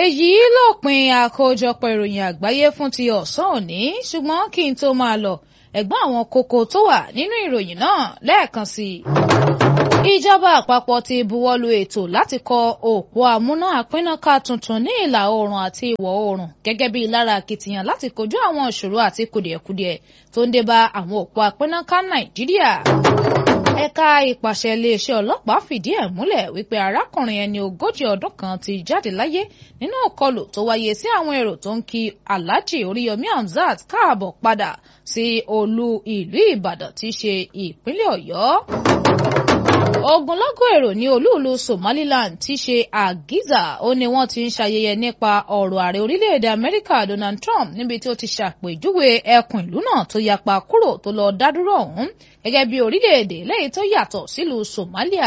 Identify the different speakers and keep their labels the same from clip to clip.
Speaker 1: èyí lópin àkójọpọ̀ ìròyìn àgbáyé fún ti ọ̀sán òní ṣùgbọ́n kí n tó máa lọ ẹ̀gbọ́n àwọn kókó tó wà nínú ìròyìn náà lẹ́ẹ̀kan sí i. ìjọba àpapọ̀ ti buwọ́lu ètò láti kọ́ òpó amúná àpínnáká tuntun ní ìlà oòrùn àti ìwọ̀ oòrùn gẹ́gẹ́ bí lára akitiyan láti kojú àwọn ìṣòro àti kùdìẹ̀kudiẹ tó ń dé bá àwọn òpó àpínnáká nàìjíríà ẹ̀ka ìpàṣẹ iléeṣẹ́ ọlọ́pàá fìdí ẹ̀ múlẹ̀ wípé arákùnrin ẹni ogójì ọdún kan ti jáde láyé nínú ìkọlù tó wáyé sí àwọn èrò tó ń kí alhaji oríyọmí hamzat káàbọ̀ padà sí olú ìlú ìbàdàn tí í ṣe ìpínlẹ̀ ọ̀yọ́ ogunlọ́gọ̀ èrò ní olúùlú somaliland tí í ṣe àgíza ó ní wọ́n ti ń ṣayẹyẹ nípa ọ̀rọ̀ ààrẹ orílẹ̀-èdè amẹ́ríkà donald trump níbi tí ó ti ṣàpèjúwe ẹkùn ìlú náà tó yapa kúrò tó lọ dádúró ọ̀hún gẹ́gẹ́ bí orílẹ̀-èdè lẹ́yìn tó yàtọ̀ sílùú somalia.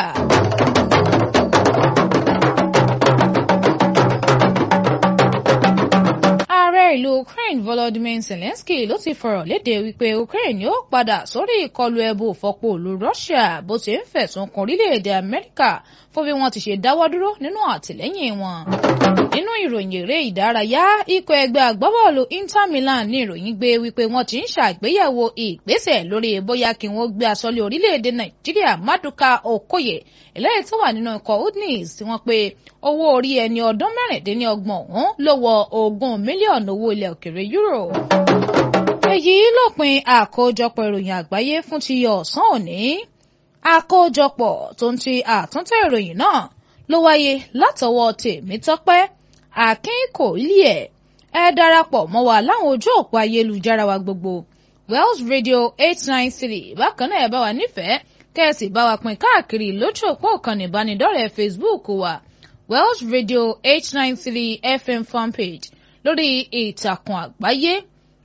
Speaker 1: ààrẹ ìlú ukraine volodymyr zelensky ló ti fọ̀rọ̀ léde wípé ukraine yóò padà sórí ìkọlù ẹbú òfọ́pọ̀ òlu russia bó ti ń fẹ̀sùn kan orílẹ̀-èdè amẹ́ríkà fún bí wọ́n ti ṣe dáwọ́ dúró nínú àtìlẹ́yìn wọn. nínú ìròyìn eré ìdárayá ikọ̀ ẹgbẹ́ agbábọ́ọ̀lù inter milan ní ìròyìn gbé wípé wọ́n ti ń ṣàgbéyẹ̀wò ìgbésẹ̀ lórí bóyá kí wọ́n gbé aṣọ́lé orílẹ̀-èdè nàìjíríà maduka okoye eléyìí tó wà nínú ikọ̀ udnis tí wọ́n pe owó orí ẹni ọdún mẹ́rìndínlọ́gbọ̀n ọ̀hún ló wọ ogún mílíọ̀nù owó ilẹ̀ òkèrè euro. èyí lópin àkójọpọ̀ ìròyìn àgbáyé fún ti ọ̀sán òní àkójọpọ̀ tó ń ti àtúntẹ̀ ìròyìn náà ló wáyé látọwọ́ tèmítọ́pẹ́ akínkòílẹ̀ ẹ darapọ̀ mọ́ wa láwọn ojú òpó ayélujára wa gbogbo wells radio eight nine three bákan náà ẹ bá wa nífẹ̀ẹ́ kẹ́ẹ̀sì bá wa pín káàkiri lójú òpó ìkànnì ìbánidọ́rẹ̀ẹ́ facebook wa wells radio eight nine three fm fanpage lórí ìtàkùn àgbáyé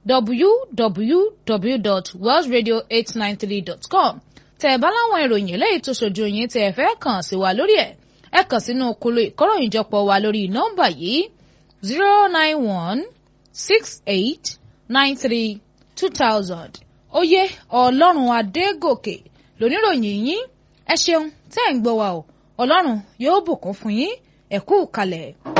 Speaker 1: www.wellsradio893.com tẹ́ ẹ bá láwọn ìròyìn eléyìí tó ṣojú yín tẹ́ ẹ fẹ́ kàn sí wa lórí ẹ̀ ẹ kàn sínú kolo ìkóròyìnjọpọ̀ wa lórí nọ́mbà yìí zero nine one six eight nine three two thousand oyè ọlọ́run adégòkè lóníròyìn yín ẹ ṣeun tẹ́ ẹ̀ ń gbọ́ wa o ọlọ́run yóò bùkún fún yín ẹ kú kalẹ̀.